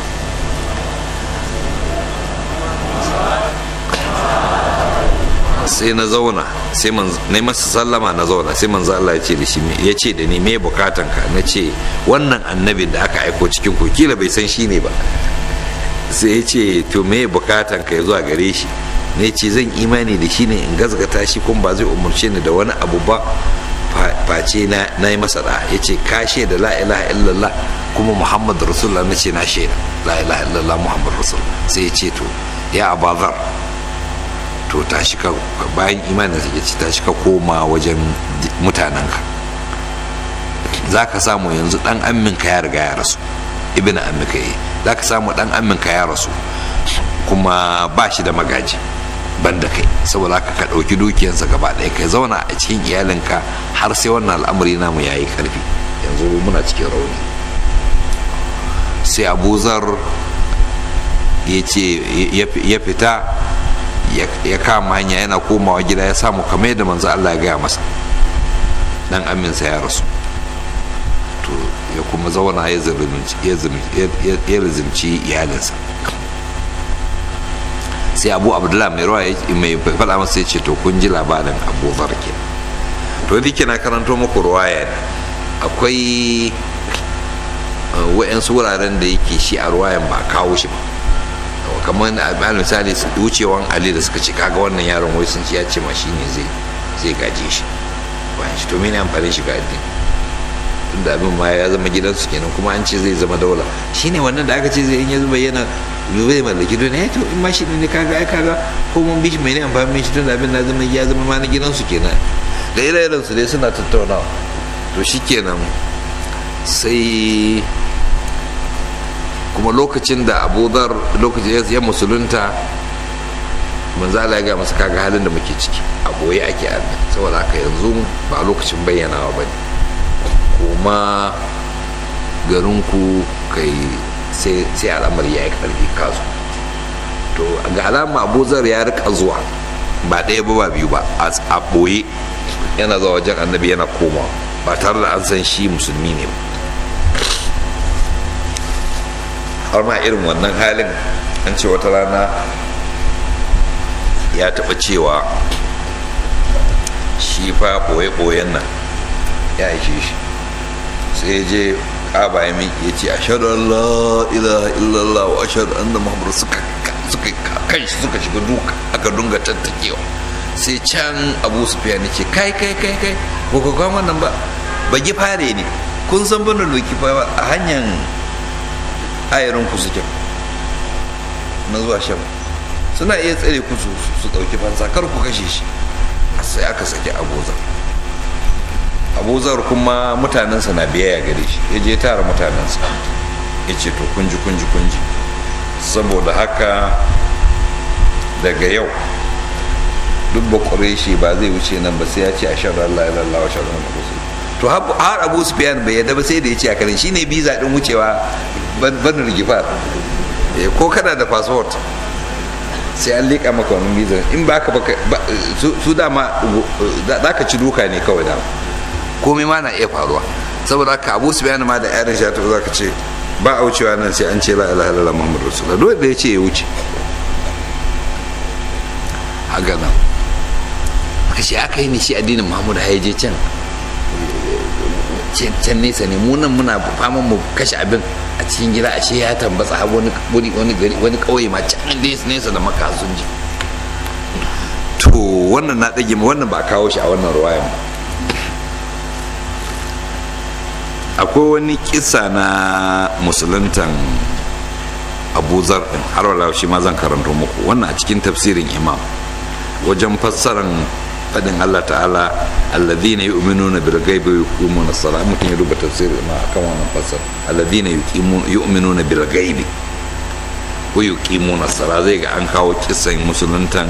sai na zauna sai na masa sallama na zauna sai manzo Allah ya ce da shi ya ce da ni me bukatan ka na ce wannan annabin da aka aiko cikin ku kila bai san shi ne ba sai ya ce to me bukatan ka zuwa gare shi ne ce zan imani da shi ne in gazgata shi kuma ba zai umurce ni da wani abu ba face na yi masa da ya ce ka da la ilaha illallah kuma muhammad rasulullah na ce na shaida la ilaha illallah muhammad rasulullah sai ya ce to ya abazar to ta ka bayan imanin ya ce ta ka koma wajen mutanenka za ka samu yanzu dan amminka ya riga ya rasu ibn ammika yi za ka samu dan amminka ya rasu kuma ba shi da magaji banda kai saboda haka ka ɗauki dukiyansa gaba ɗaya kai zauna a cikin iyalinka har sai wannan al'amari namu ya yi ƙarfi yanzu muna cikin rauni sai abuzar ya ce ya fita ya kama hanya yana komawa gida ya samu kamar yadda manzo Allah ya gaya masa dan aminsa ya rasu to ya kuma zauna ya zalunci iyalinsa sai abu abdullahi mai ruwa mai faɗa masa ya ce to kun ji labarin abu zarke to duk na karanto muku ruwaya ne akwai wa'yansu wuraren da yake shi a ruwayan ba kawo shi ba kamar a misali wucewan ali da suka ce kaga wannan yaron wai sun ci ya ce ma shi ne zai gaje shi bayan shi to mene amfani shi ga addini tunda abin ma ya zama gidansu kenan kuma an ce zai zama daula shine wannan da aka ce zai in ya zuba yana zai mallaki duniya to in ma shi ne kaga ai kaga ko mun bi shi mai ne amfani shi tunda abin na zama ya zama ma na gidansu kenan da ire-iren su dai suna tattaunawa to shikenan sai kuma lokacin da abudar lokacin ya musulunta manzo Allah ya ga masa kaga halin da muke ciki a boye ake a saboda haka yanzu ba lokacin bayyanawa ba ne kuma garinku kai sai al'amari ya yi karfi kasu to ga alama abuzar ya rika zuwa ba ɗaya ba ba biyu ba a ɓoye yana zuwa wajen annabi yana komawa ba tare da an san shi musulmi ne ba har ma irin wannan halin an ce wata rana ya taɓa cewa shi fa ɓoye-ɓoyen nan ya ishe shi sai ya je ƙaba ya miƙe ya ce a shaɗu Allah ilaha illallah wa ashadu anna muhammadu suka suka kan shi suka shiga duka aka dunga tattakewa sai can abu su fiya ne ce kai kai kai kai ba ku kwan wannan ba ba fare ne kun san bana doki fa a hanyar ayarin ku suke na zuwa shan suna iya tsare ku su su ɗauki fansa kar ku kashe shi sai aka saki abuzar abuzar kuma mutanensa na biyayya gare shi ya je tara mutanensa ya ce to kunji kunji kunji saboda haka daga yau duk ba shi ba zai wuce nan ba sai ya ce a shan Allah ya lallawa shan Allah to har abu sufiyan bai yadda ba sai da ya ce a karin shine biza din wucewa banin gifar ko kana da passport sai an liƙa maka wani biza in ba ka su dama za ka ci duka ne kawai dama komai ma na iya faruwa saboda haka abu sufiyan ma da yaran shi za ka ce ba a wucewa nan sai an ce la ilaha illallah muhammadu rasulullah dole da ya ce ya wuce haka nan shi aka yi ne shi addinin muhammadu ya je can can nesa ne mu nan muna faman mu kashe abin a cikin gida ashe ya tambatsa har wani wani gari wani kauye ma can nesa da maka sun ji to wannan na dage wannan ba kawo shi a wannan ruwayan ba akwai wani kisa na musuluntan abu zar din har wala shi ma zan karanto muku wannan a cikin tafsirin imam wajen fassaran fadin Allah ta'ala alladhina yu'minuna bil ghaibi wa yuqimuna as-salat mutum ya duba tafsirin imam akan wannan fassar alladhina yu'minuna bil ghaibi wa yuqimuna as-salat zai ga an kawo kisan musuluntan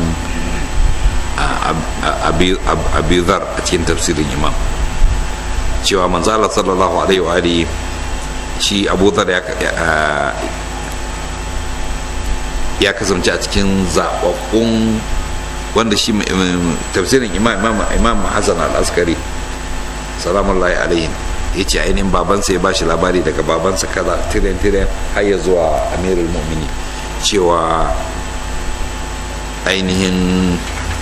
abi zar a cikin tafsirin imam cewa manzo Allah sallallahu alaihi wa alihi shi Abu Dhar ya ya kasance a cikin zababbun wanda shi tafsirin imam imam imam Hassan al-Askari salamullahi alaihi ya ce ainihin babansa ya bashi labari daga babansa kaza tiren tiren har ya zuwa amirul mu'mini cewa ainihin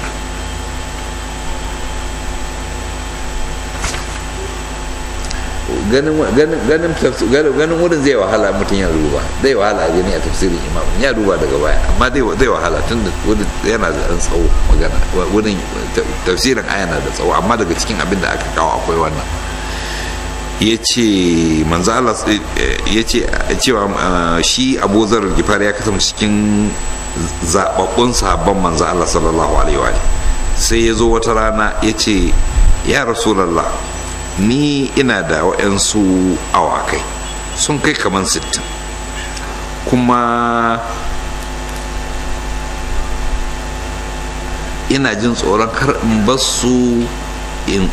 ganin wurin zai wahala mutum ya duba zai wahala gani a tafsirin imam ya duba daga baya amma zai wahala tun da wurin yana da ɗan tsawo magana wurin tafsirin aya na da tsawo amma daga cikin abin da aka kawo akwai wannan ya ce manzo Allah ya ce cewa shi Abu Zar Gifar ya kasance cikin zababbun sahabban manzo Allah sallallahu alaihi wa sai ya zo wata rana ya ce ya Rasulullah ni ina da waɗansu awakai sun kai kamar sittin kuma ina jin tsoron kar in basu in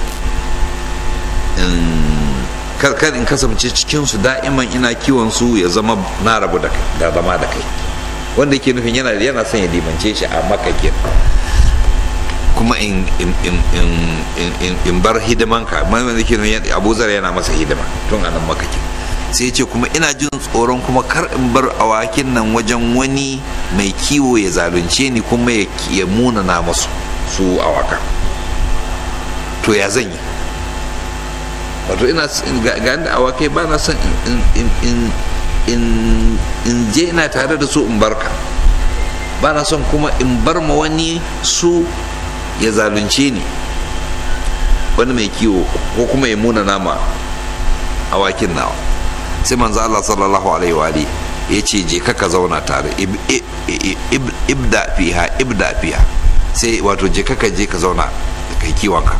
kar in kasance cikinsu da'iman ina kiwon su ya zama na rabu da zama da kai wanda ke nufin yana yana son ya dimance shi a makakin kuma in bar hidimanka mai wanda ke nuna abuzar yana masa hidima tun anan makaki sai ce kuma ina jin tsoron kuma kar in bar awakin nan wajen wani mai kiwo ya zalunce ni kuma ya muna na masu su awaka to ya zan yi wato ina ga da awakai ba na son in je ina tare da su in barka ba na son kuma in bar ma wani su ya zalunce ni wani mai kiwo ko kuma ya muna nama awakin nawa sai manzo Allah sallallahu alaihi wa alihi ya ce je ka zauna tare ibda fiha ibda fiha sai wato je ka je ka zauna kai kiwonka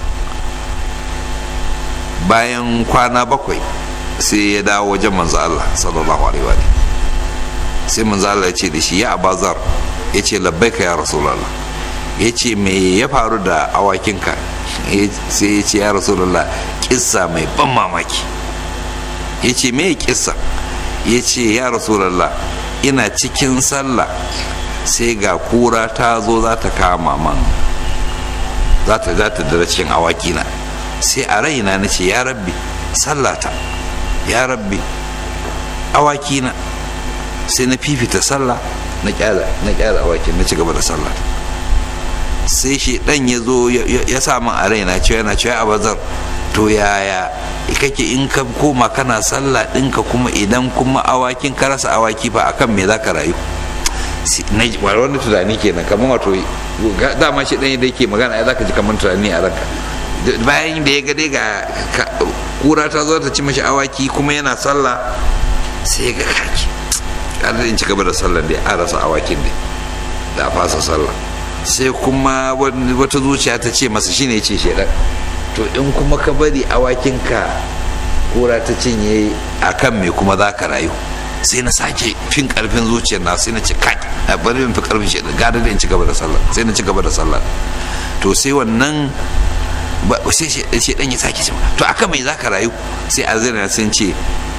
bayan kwana bakwai sai ya dawo wajen manzo Allah sallallahu alaihi wa alihi sai manzo Allah ya ce da shi ya abazar ya ce labbaika ya rasulullah ya ce me ya faru da awakinka sai ya ce ya rasulullah kissa mai ban mamaki ya ce me kissa ya ce ya rasulullah ina cikin sallah sai ga kura ta zo za ta kama man za ta za ta dara cikin awakina sai a raina na ce ya rabbi sallata ya rabbi awakina sai na fifita sallah na kyala na kyala awakin na ci gaba da sallah sai shi dan ya zo ya sa min a raina cewa yana cewa a bazar to yaya kake in ka koma kana sallah ɗinka kuma idan kuma awakin ka rasa awaki ba akan me za ka rayu na wani tunani kenan kamar wato dama shi ɗan da yake magana ya zaka ji kamar tunani a ranka bayan da ya ga dai ga kura ta zo ta ci mashi awaki kuma yana sallah sai ya ga kaki ƙarar in ci gaba da sallah dai a rasa awakin dai da a fasa sallah sai kuma wata zuciya ta ce masa shine ce shedan to in kuma ka bari awakinka kura ta cinye a kan me kuma za ka rayu sai na sake fin karfin zuciyar na sai na ce kai a bari in fi karfin shedan gada da in ci gaba da sallah sai na ci gaba da sallah to sai wannan sai shedan ya sake ce to akan me za ka rayu sai azira sun ce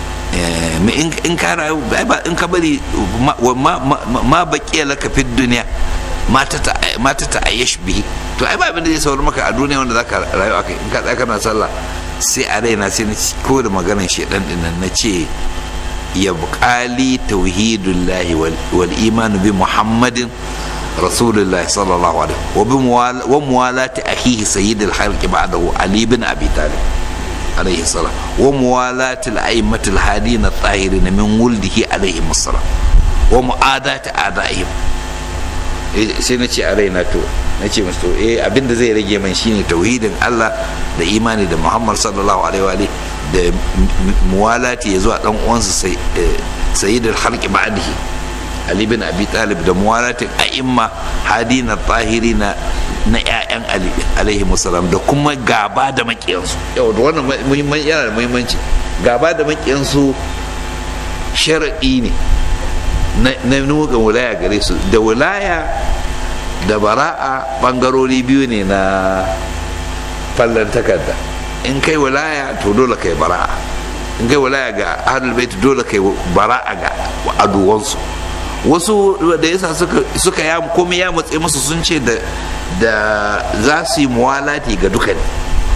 in ka rayu in ka bari ma baƙiya laka fi duniya mata ta ayyash bihi to ai ba abin da zai saurin maka a duniya wanda zaka rayu akai in ka tsaya kana sallah sai a raina sai na ko da maganar shedan din nan nace ya buƙali tauhidullahi wal imanu bi muhammadin rasulullahi sallallahu alaihi wa muwalati akhihi sayyidil khalqi ba'dahu ali bin abi talib عليه الصلاة وموالاة الأئمة الهادين الطاهرين من ولده عليهم الصلاة ومعاداة أعدائهم sai na ce a raina to na ce musu eh abin da zai rage man shine tauhidin Allah da imani da Muhammad sallallahu alaihi wa da muwalati ya zuwa dan uwansa sayyidul khalqi ba'dihi Ali bin Abi Talib da muwalatin a'imma hadina tahirina na 'ya'yan Ali alaihi musallam da kuma gaba da makiyansu yau da wannan muhimman yana da muhimmanci gaba da makiyansu shar'i ne na nuka wilaya gare su da wilaya da bara'a bangarori biyu ne na fallon takarda in kai wilaya to dole kai bara'a in kai wilaya ga ahlul bait dole kai bara'a ga aduwansu wasu da yasa suka suka ya komai ya matse musu sun ce da da za su yi muwalati ga duka ne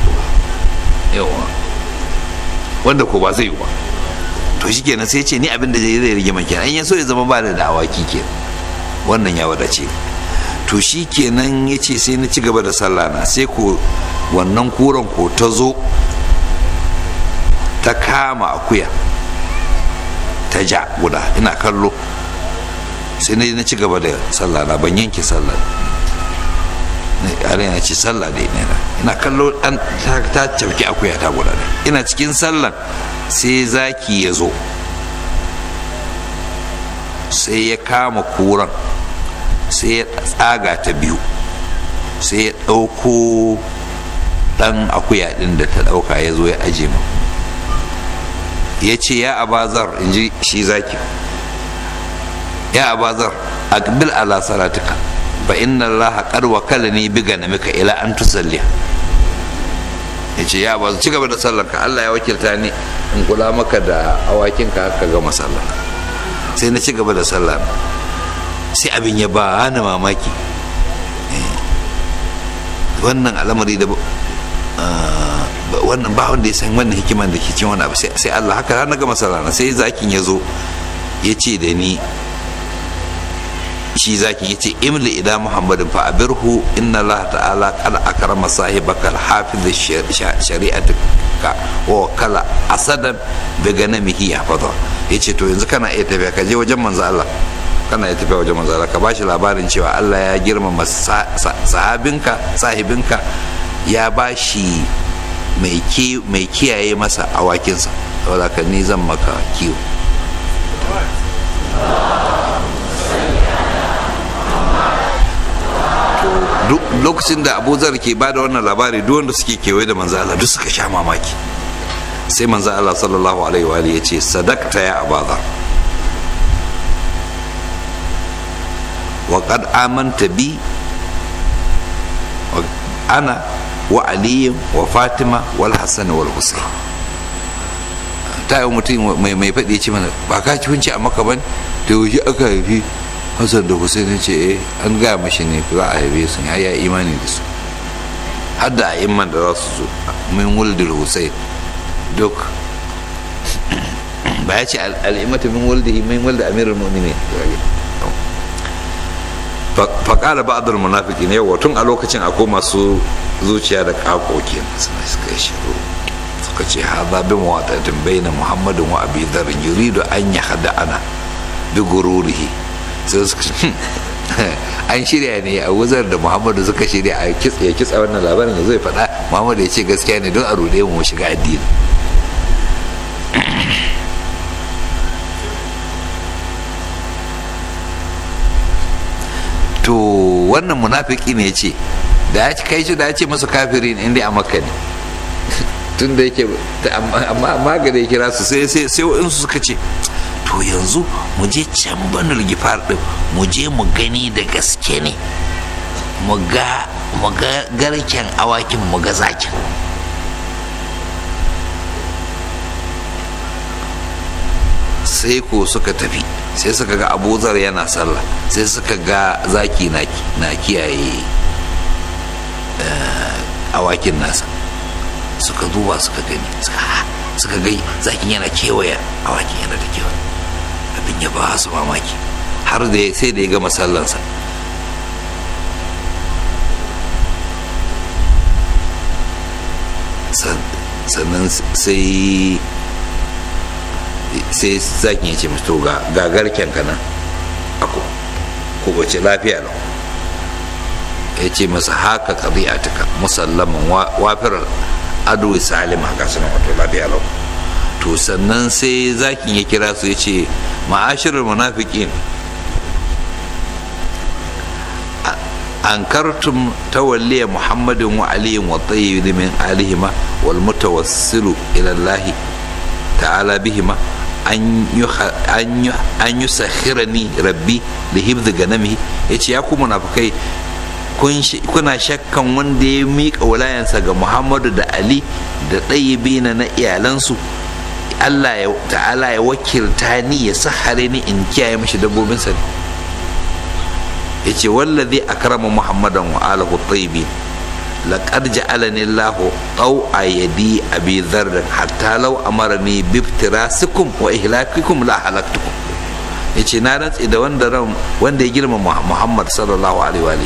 yawa wanda ko ba zai yi ba to shi kenan sai ce ni abin da zai rage man kenan in ya so ya zama ba da dawaki kenan wannan ya wadace to shi kenan ya ce sai na ci gaba da sallah na sai ko wannan kuran ko ta zo ta kama akuya ta ja guda ina kallo sai na ci gaba da sallah na ban yanke sallah yare na ce sallah da ina ina kallo an ta cauki akuya ta guda ina cikin sallan sai zaki ya zo sai ya kama kuran sai ya tsaga ta biyu sai ya ɗauko ɗan akuya ɗin da ta ɗauka ya zo ya aje mu ya ce ya abazar in ji shi zaki ya abazar aqbil ala salatika fa inna allaha qad wakalani bi ganamika ila an tusalli yace ya ba ci gaba da sallar ka Allah ya wakilta ni in kula maka da awakin ka ka gama sallah sai na ci gaba da sallah sai abin ya ba ni mamaki wannan al'amari da wannan ba wanda ya san wannan hikiman da ke cin wani abu sai Allah haka har na gama sallah sai zakin ya zo ya ce da ni shi zaki yace imli ila muhammadin fa abirhu inna allah ta'ala qad akrama sahibaka al-hafiz shari'atika wa kala asadan bi ganamihi yahfaza yace to yanzu kana iya tafiya ka je wajen manzo Allah kana iya tafiya wajen manzo Allah ka bashi labarin cewa Allah ya girmama sahabinka sahibinka ya bashi mai mai kiyaye masa awakinsa saboda ka ni zan maka kiwo lokacin da abu zar ke ba da wannan labari duk wanda suke kewaye da manzo Allah duk suka sha mamaki sai manzo Allah sallallahu alaihi wa ya ce sadakta ya abazar wa qad amanta bi ana wa ali wa fatima wal hasan wal husayn ta yi mutum mai mai faɗi ce mana ba ka ci hunci a maka ban da yaushe aka haifi hassan da hussein ce eh an gaya mashi ne za a haife su ya yi imani da su har da a'imman da za su zo min wuldul hussein duk ba ya ce al'imata min wuldihi min wuldi amirul mu'minin faƙala ba'adul munafiki ne yau tun a lokacin akwai masu zuciya da ƙaƙoƙi suna suka yi shiru suka ce haza bi mawatatin baina muhammadin wa abi dharin yuridu an yahda ana bi gururihi sai suka an shirya ne a wuzar da muhammadu suka shirya a ya kitsa wannan labarin da zai faɗa muhammadu ya ce gaskiya ne don a rude mu shiga addini to wannan munafiki ne ce da ya kai shi da ya ce masu kafiri ne inda a makka ne tun da yake amma amma ga da ya kira su sai sai sai in su suka ce to yanzu mu je can banul gifar din mu je mu gani da gaske ne mu ga mu ga garken awakin mu ga zakin sai ko suka tafi sai suka ga abuzar yana sallah sai suka ga zaki na kiyaye awakin nasa suka duba suka gani suka gai zakin yana kewaya awakin yana da kewa abin ya ba su mamaki har da sai da ya gama sallansa sannan sai sai zakin ya ce musu ga gagarken ka nan ako ko bace lafiya lau ya ce masa haka ƙabi'atuka musallaman wafirar ado salim haka suna wato lafiya lau to sannan sai zakin ya kira su ya ce ma'ashirar munafiqin أنكرتم تولي محمد وعلي والطيب من آلهما والمتوسل إلى الله تعالى بهما an yi sakhirani rabbi da hibzi ganami ya ce ya ku munafukai kuna shakkan wanda ya miƙa wulayansa ga muhammadu da ali da ɗayyibina na iyalansu allah ya ta'ala ya wakilta ni ya sahare ni in kiyaye mashi dabbobinsa ne ya ce wallazi akrama muhammadan wa alahu tayyibin لقد جعلني الله طوع يدي أبي ذر حتى لو أمرني بافتراسكم وإهلاككم لا هلكتكم yace na rantsi da wanda ran wanda ya girma Muhammad sallallahu alaihi wa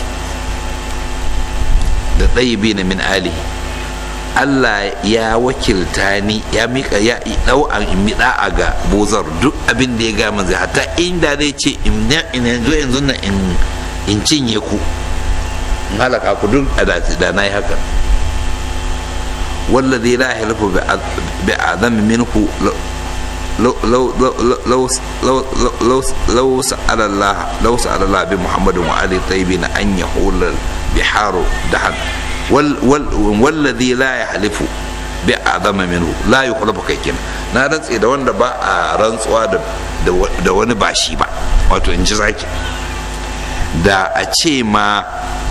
da ɗayibi na min alihi Allah ya wakilta ni ya mika ya dau an miɗa a ga bozar duk abin da ya ga manzai hatta inda zai ce in yanzu yanzu na in cinye ku halaka ku duk da na yi haka wallazi la yahlifu bi adam minhu لو سأل الله لو سأل الله بمحمد وعلي طيبين أن يحول بحار دحن والذي لا يحلف بأعظم منه لا يخلف كيكين na rantse da wanda ba a rantsuwa da wani ba shi ba wato in ji zaki da a ce ma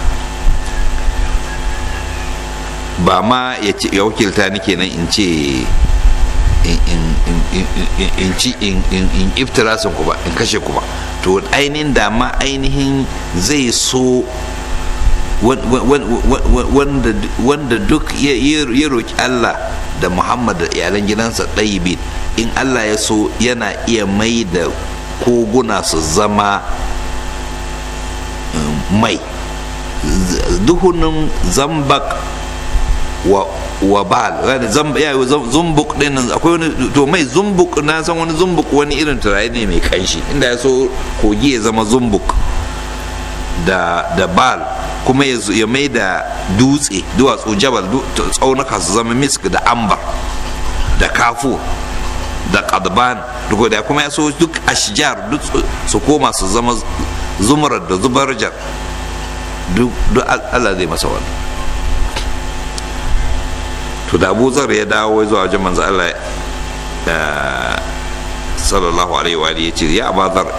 ba ma ya wakilta ni kenan in ce in ci in iftirasin ku ba in kashe ku ba to ainihin da ma ainihin zai so wanda duk ya roki Allah da Muhammad da iyalan gidansa ɗayibin in Allah ya so yana iya mai da koguna su zama mai duhunin zambak wa wabal zumbuk din akwai wani to mai zumbuk na san wani zumbuk wani irin turare ne mai kanshi inda ya so kogi ya zama zumbuk da da bal kuma ya mai da dutse duwatsu jabal tsaunuka su zama misk da ambar da kafu da kadban duk da kuma ya so duk ashjar duk su koma su zama zumurar da zubarjar duk Allah zai masa wannan to da abu zar ya dawo zuwa wajen manzo Allah sallallahu alaihi wa alihi yace ya abu zar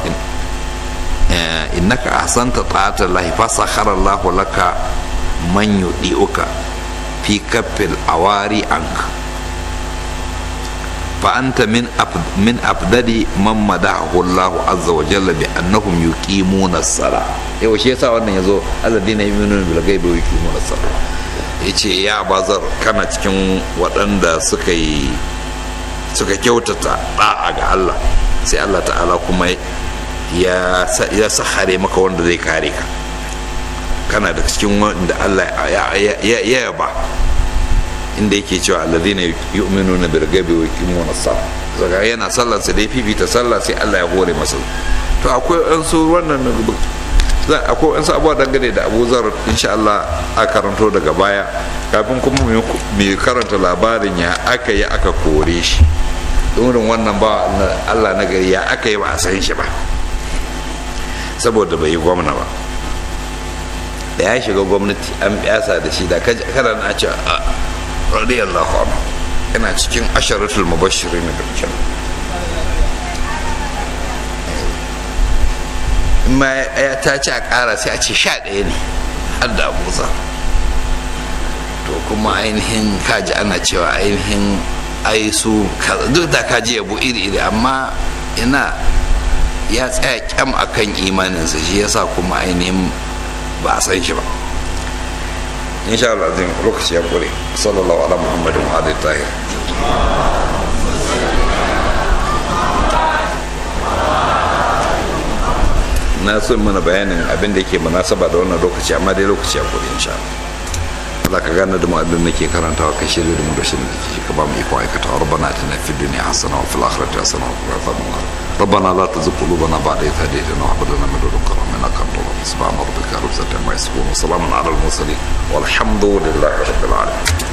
innaka ahsanta ta'ata Allah fa sakhara Allah laka man yudiuka fi kaffil awari anka fa anta min min afdali man madahu Allah azza wa jalla bi annahum yuqimuna as-salah yau shi yasa wannan yazo alladina yu'minuna bil ghaibi wa yuqimuna as-salah ya ce ya bazar kana cikin waɗanda suka yi suka kyautata ɗa'a ga Allah sai Allah ta'ala kuma ya sahare maka wanda zai kare ka kana da cikin wanda Allah ya yaba inda yake cewa alladhina yu'minuna bil ghaibi wa yuqimuna as-salah saka yana sallar sa dai fifita sallah sai Allah ya hore masa to akwai an so wannan akwai wasu abubuwa dangane da abu zar insha Allah a karanto daga baya kafin kuma mai karanta labarin ya aka yi aka kore shi irin wannan ba Allah na gari ya aka yi ba a san shi ba saboda bai yi gwamna ba da ya shiga gwamnati an biyasa da shi da kada na ce radiyallahu anhu yana cikin asharatul mubashirin da kyau in ma ya ta ci a ƙara sai a ce sha ɗaya ne har da abuza to kuma ainihin kaji ana cewa ainihin ai su duk da kaji yabo iri-iri amma ina ya tsaya kyam akan imaninsa shi yasa kuma ainihin ba a san shi ba insha Allah azim lokaci ya kure sallallahu ala muhammadin wa alihi tahir na so mana bayanin abin da yake munasaba da wannan lokaci amma dai lokaci ya kure insha Allah ka gane da mu abin da ke karantawa ka shirya da mu da shirin da ke ka ba mu iko aikata rabbana atina fid dunya hasana wa fil akhirati hasana wa qina adhaban nar ربنا لا تزغ قلوبنا بعد إذ هديتنا وهب لنا من لدنك رحمة إنك أنت الوهاب سبحان ربك رب العزة عما يصفون وسلام على المرسلين والحمد لله رب العالمين